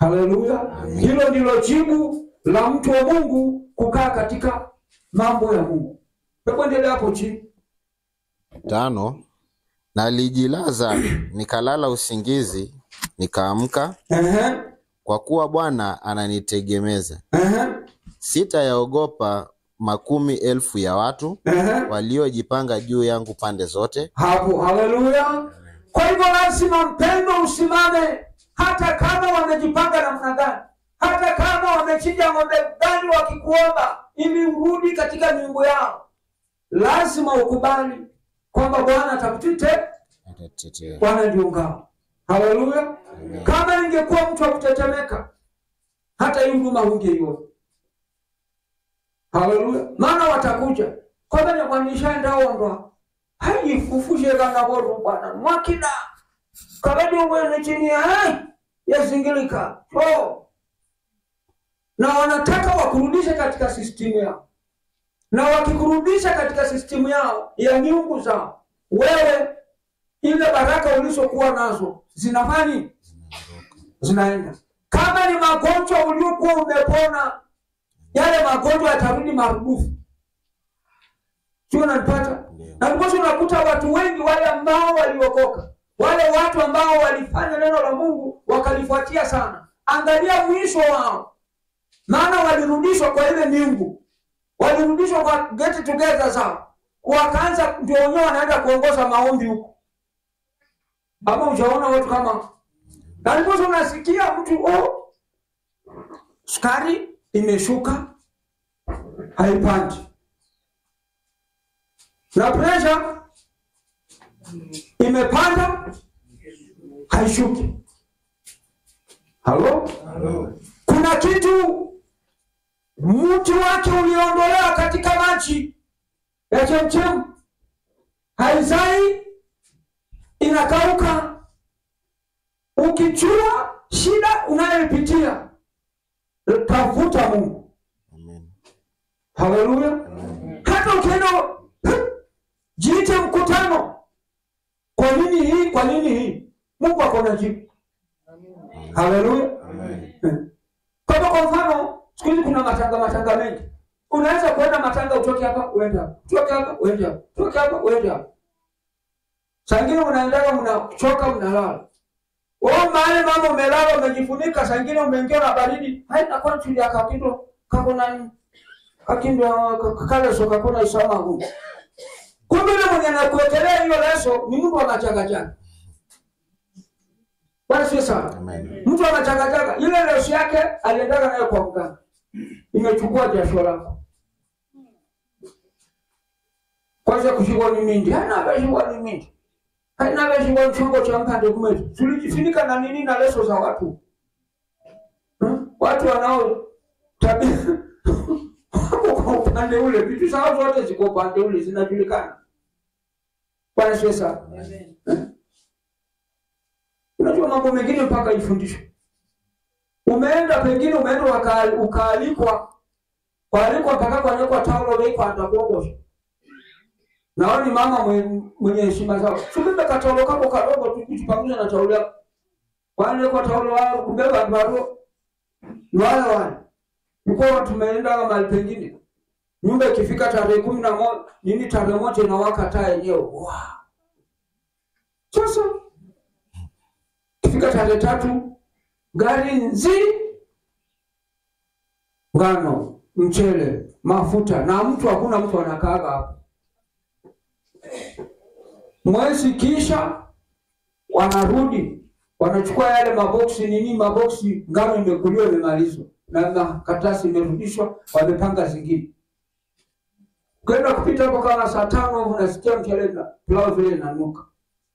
Haleluya! Hilo ndilo jibu la mtu wa Mungu kukaa katika mambo ya Mungu. Hebu endelea hapo chini. Tano, nalijilaza nikalala usingizi, nikaamka, Ehe, kwa kuwa Bwana ananitegemeza. ehe, Sitayaogopa makumi elfu ya watu ehe. waliojipanga juu yangu pande zote. hapo haleluya kwa hivyo lazima mpendo usimame hata kama wamejipanga namna gani hata kama wamechinja ng'ombe gani wakikuomba ili urudi katika miungu yao lazima ukubali kwamba bwana atakutite Atatetea. bwana ndio ngao haleluya kama ingekuwa mtu wa kutetemeka hata hii huduma hungeiona haleluya maana watakuja kwamba nekwanishaendaondwa haifufushe kana voru bwana mwakida kabadi uwene chini ya hai yazingilika so na wanataka wakurudishe katika sistimu yao na wakikurudisha katika sistimu yao ya miungu zao wewe ile baraka ulizokuwa nazo zinafani zinaenda kama ni magonjwa uliokuwa umepona yale magonjwa yatarudi marudufu sio unanipata Ndio. na ndiposa unakuta watu wengi wale ambao waliokoka wale watu ambao walifanya neno la mungu wakalifuatia sana angalia mwisho wao maana walirudishwa kwa ile miungu walirudishwa kwa get together zao wakaanza ndio wenyewe wanaenda kuongoza maombi huko ama ujaona watu kama na ndiposa unasikia mtu oh, sukari imeshuka haipandi na presha imepanda haishuki halo kuna kitu mti wake uliondolewa katika maji ya chemchem haizai inakauka ukijua shida unayoipitia tafuta mungu Amen. haleluya hata ukienda jiite mkutano kwa nini hii kwa nini hii mungu akona jibu haleluya kama kwa mfano siku hizi kuna matanga matanga mengi unaweza kuenda matanga utoke hapa uende hapa utoke hapa uende hapa utoke hapa uende hapa saa ingine unaendaga mnachoka mnalala wewe mahali mama umelala umejifunika saa ingine umeingia na baridi haina kwa tulia kakindo kakona kakindo kakaleso kakona isama huko kumbe yule mwenye anakuwekelea hiyo leso ni mtu anachagachaga bwana sio sana Amen. mtu anachagachaga ile leso yake aliendaga nayo kwa mganga imechukua jasho lako kwanza kushikwa ni mindi haina veshikwa ni mindi haina veshikwa ni chombo cha mpande kumetu tulijifunika na nini na leso za watu Hmm? watu wanao tabia wako kwa upande ule vitu zao zote ziko upande ule zinajulikana bwana sio sana unajua mambo mengine mpaka ifundishwe umeenda pengine umeenda waka- ukaalikwa waalikwa mpaka kwanekwa taulo veikwanda kuogosha naoni mama mwe- mwenye heshima zao subebe kataulo kako kadogo tu kitu pamoja na taulo yako wanekwa taulo wao kumbe vandu waro ni wale wale mkoa tumeenda mahali pengine nyumba ikifika tarehe kumi na moja nini tarehe moja inawaka taa yenyewe wow. sasa ikifika tarehe tatu gari nzi ngano mchele mafuta na mtu hakuna mtu anakaaga hapo mwezi kisha wanarudi wanachukua yale maboksi nini maboksi ngano imekuliwa imemalizwa na makaratasi imerudishwa wamepanga zingine ukaenda kupita hapo kama saa tano unasikia mchele na pilau vile inanuka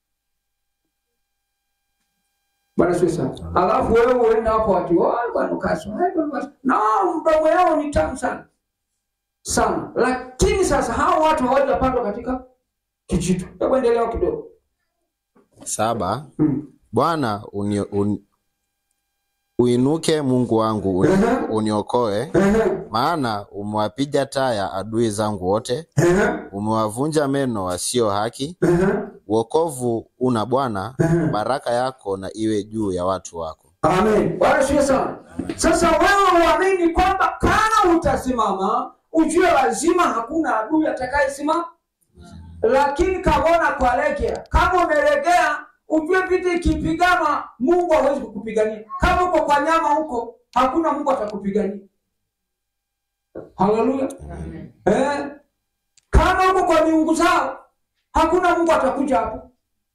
bwana sio sana alafu wewe uenda hapo ati "Oh, bwana ukaso hai, bwana ukaso." na mdomo yao ni tamu sana sana lakini sasa hao watu hawajapandwa katika kijito hebu endelea kidogo Saba, hmm. Bwana uni, un, uinuke Mungu wangu uni, Ehe. uniokoe, Ehe, maana umewapiga taya adui zangu wote, ehe, umewavunja meno wasio haki. ehe, Wokovu una Bwana, ehe. baraka yako na iwe juu ya watu wako. Amen. Bwana sio sana. Sasa wewe uamini kwamba kama utasimama, ujue lazima hakuna adui atakayesimama. Lakini kamona kwa legea, kama umelegea, ujue vita ikipigana, Mungu hawezi kukupigania. Kama uko kwa nyama huko, hakuna Mungu atakupigania. Haleluya. Eh? Kama uko kwa miungu zao, hakuna Mungu atakuja hapo.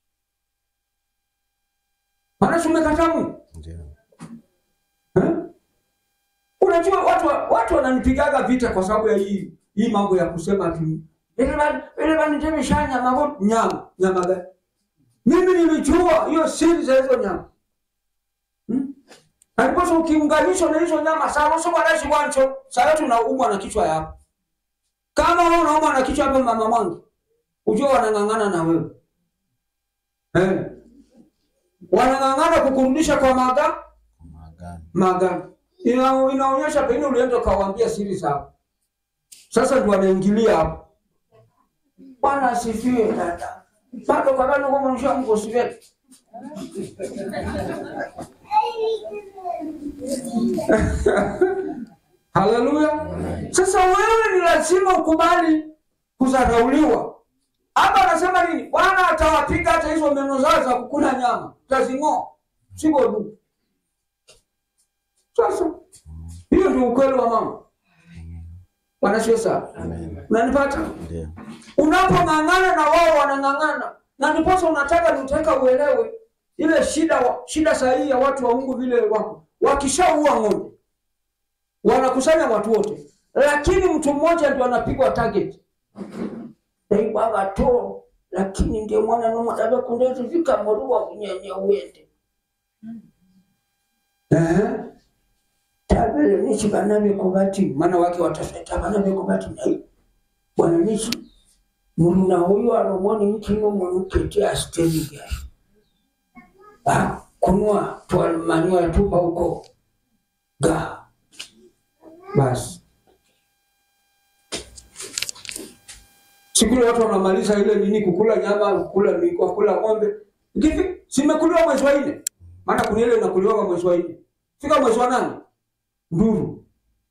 Maana si umekataa Mungu. Ndio. Eh? Unajua watu watu wananipigaga vita kwa sababu ya hii hii mambo ya kusema tu ile bani ile bani teme shanya mambo nyama nyama gani? Mimi nilijua hiyo siri za hizo nyama. Hmm? Aliposa ukiunganishwa na hizo nyama sawa sio kwa raisi wancho, sasa tunaumwa na kichwa yako. Kama wewe unaumwa na kichwa hapa mama mwangu, ujue wanang'ang'ana na wewe. Eh. Wanang'ang'ana kukurudisha kwa maga Maagano. maagano. Ina, inaonyesha pengine ulienda ukawaambia siri zao. Sasa ndio wanaingilia hapo. Bwana asifiwe dada. Bado kabla kwa mwisho mko siwe. Haleluya. Sasa wewe ni lazima ukubali kudharauliwa. Hapa anasema nini? Bwana atawapiga hata hizo meno zao za kukula nyama. Tazing'oa. Siko du. Sasa hiyo ndio ukweli wa mama. Bwana sio sawa. Amen. Unanipata? Ndio. Unapong'ang'ana na wao wanang'ang'ana, na ndiposa unataka nitaka uelewe ile shida wa, shida sahihi ya watu wa Mungu vile wako. Wakishaua ng'ombe wanakusanya watu wote, lakini mtu mmoja ndio anapigwa target. Naibwaga to lakini ndio mwana nomo dabe kundetu vika morua kunyenye uende. Eh? Tabele nichi banabe kubati maana wake watafeta banabe kubati na bwana nichi muluna huyu anomoni nkino mwanukete asteniga ah kunwa twalmanywa yatupa huko ga basi siku ile watu wanamaliza ile nini kukula nyama kukula miko kukula ng'ombe hivi simekuliwa mwezi wa nne maana kuna ile inakuliwa mwezi wa nne fika mwezi wa nane nduru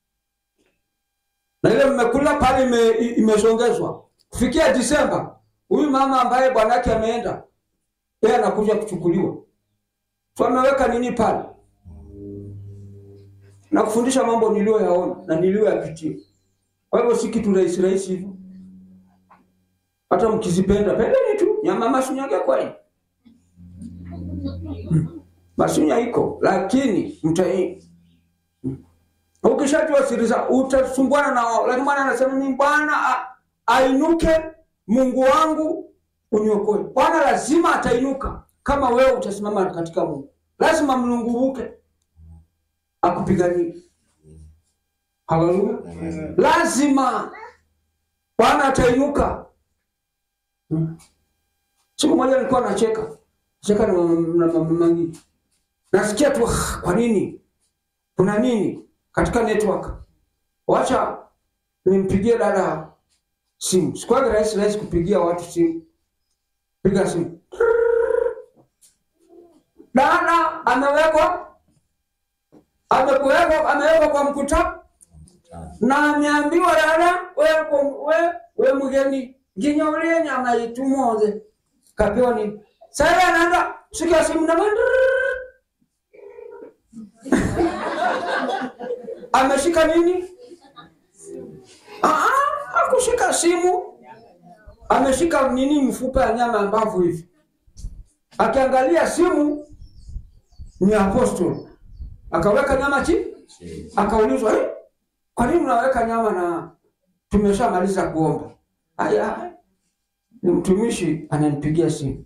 na ile mmekula pale ime, imesongezwa kufikia Disemba, huyu mama ambaye bwanake ameenda, yeye anakuja kuchukuliwa. So ameweka nini pale na kufundisha mambo niliyoyaona na niliyoyapitia. Kwa hivyo si kitu rahisi rahisi hivyo, hata mkizipenda pendeni tu. Nyama masunyage kwani masunya iko, lakini mtai ukishajua siri za utasumbuana na wao, lakini Bwana anasema ni Bwana a- ainuke, Mungu wangu uniokoe. Bwana lazima atainuka kama wewe utasimama katika Mungu, lazima mlunguruke akupiganie. Haleluya, lazima Bwana atainuka. Hmm. Siku moja nilikuwa nacheka cheka na mama na mama Mangi, nasikia tu "Ah, kwa nini kuna nini katika network. Wacha nimpigie dada simu. Sikuwaga rahisi rahisi kupigia watu simu. Piga simu. Dada amewekwa amekuwekwa amewekwa kwa mkutano na ameambiwa dada, we we we mgeni nginyaulie nyama itumoze kapewa nini? Sasa anaenda sikia simu na ameshika nini? Ah, akushika simu, ameshika nini, mfupa ya nyama ya mbavu hivi. Akiangalia simu ni apostol, akaweka nyama chini, akaulizwa eh, kwa nini unaweka nyama na tumeshamaliza kuomba? Aya, ni mtumishi ananipigia simu,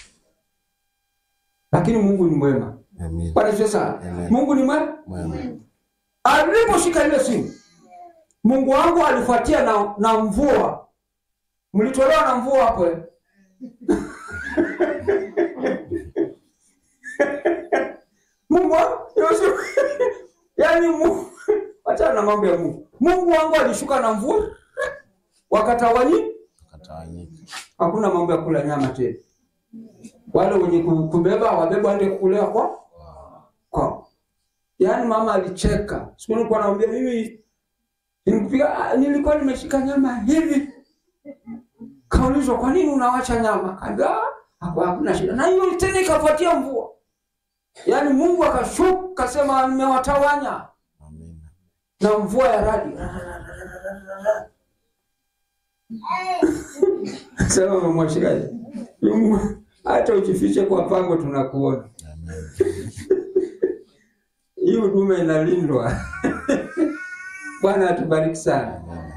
lakini Mungu ni mwema. Amen. Bwana Yesu sana. Amen. Mungu ni mwema. Mwema. Aliposhika ile simu, Mungu wangu alifuatia na, na mvua. Mlitolewa na mvua hapo eh? Mungu wangu Yesu, yaani Mungu, achana na mambo ya Mungu. Mungu wangu alishuka na mvua, wakatawanyika, Katawanyika. hakuna mambo ya kula nyama tena. Wale wenye ku- kubeba wabeba waende kulewa kwa kwa yaani mama alicheka. Siku nilikuwa naambia mimi nilipiga, nilikuwa nimeshika nyama hivi, kaulizwa kwa nini unawacha nyama? Kaambia "Ah, hapo hakuna shida, na hiyo tena ikafuatia mvua, yaani Mungu akashuka kasema nimewatawanya Amina. na mvua ya radi. Sema umemwashikaje? Mungu, hata ujifiche kwa pango tunakuona. Hii huduma inalindwa. Bwana atubariki sana.